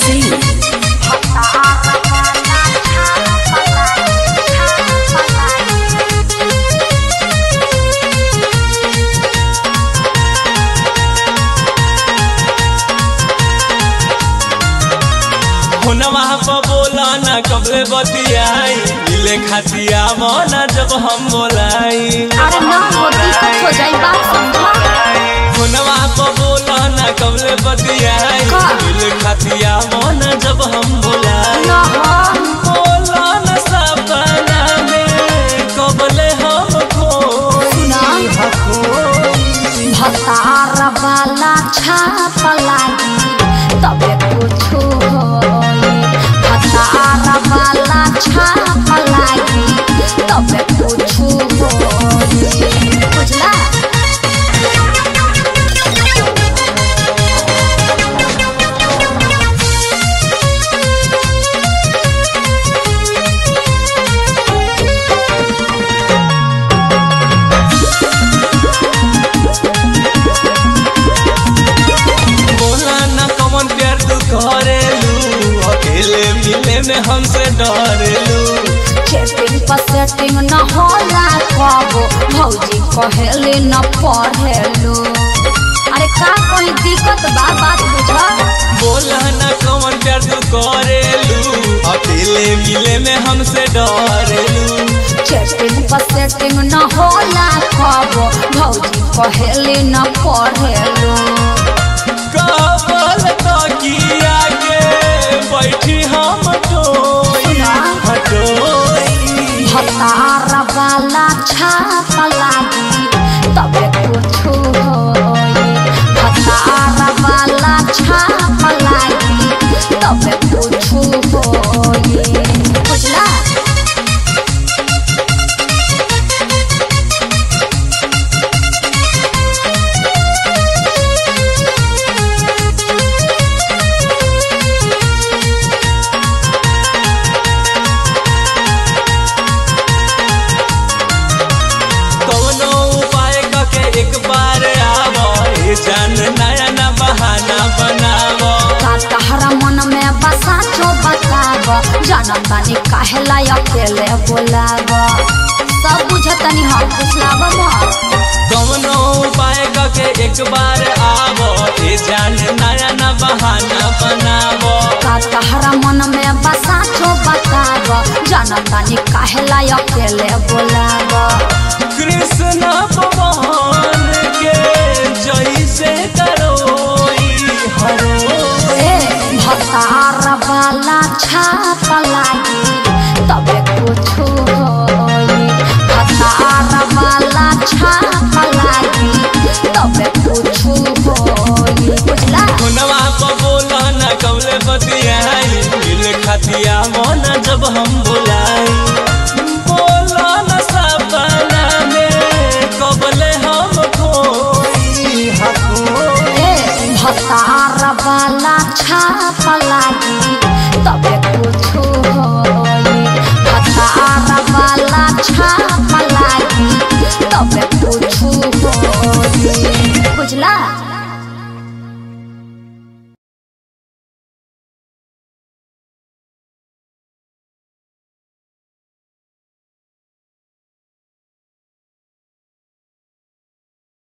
सिंह हुनवा पर बोला ना कबले बतियाई मिले खातिया मना जब हम बोलाई अरे ना हो दिक्कत हो जाई बात समझा हुनवा पर बोला ना कबले बतियाई का? मिले खातिया मना जब हम बोलाई ना हो बोला ना सपना में कबले हम खोई सुना। खोई भतार वाला छाप लागी तबे कुछो होई भतार वाला छाप लागी तबे कुछो होई बुझला बोला ना कमन प्यार तू करेलू अकेले मिले में हमसे डरेलू चेटिंग पर सेटिंग न होला कबो भौजी कहेले न पढ़ेलू अरे का कोई दिक्कत बा बात बुझा बोला ना कमन प्यार तू करेलू अकेले मिले में हमसे डरेलू चेटिंग पर सेटिंग न होला कबो भौजी कहेले न पढ़ेलू कबल तकिया के बैठी हम टोई सुना। हटोई भतार वाला छाप लागी तबे कुछो होई भतार वाला छाप लागी तबे कुछो होई बुझला कौनो उपाय करके एक बार आवो ए जान नया ना बहाना बनावो का तहरा मन में बसा छो बताब जनतानी काहेला अकेले बोलाब सब बुझतनी हम पुछलाब मत कौनो उपाय करके एक बार आवो ए जान नया ना बहाना बनावो का तहरा मन में बसा छो बताब जनतानी काहेला अकेले बोलाब कृष्ण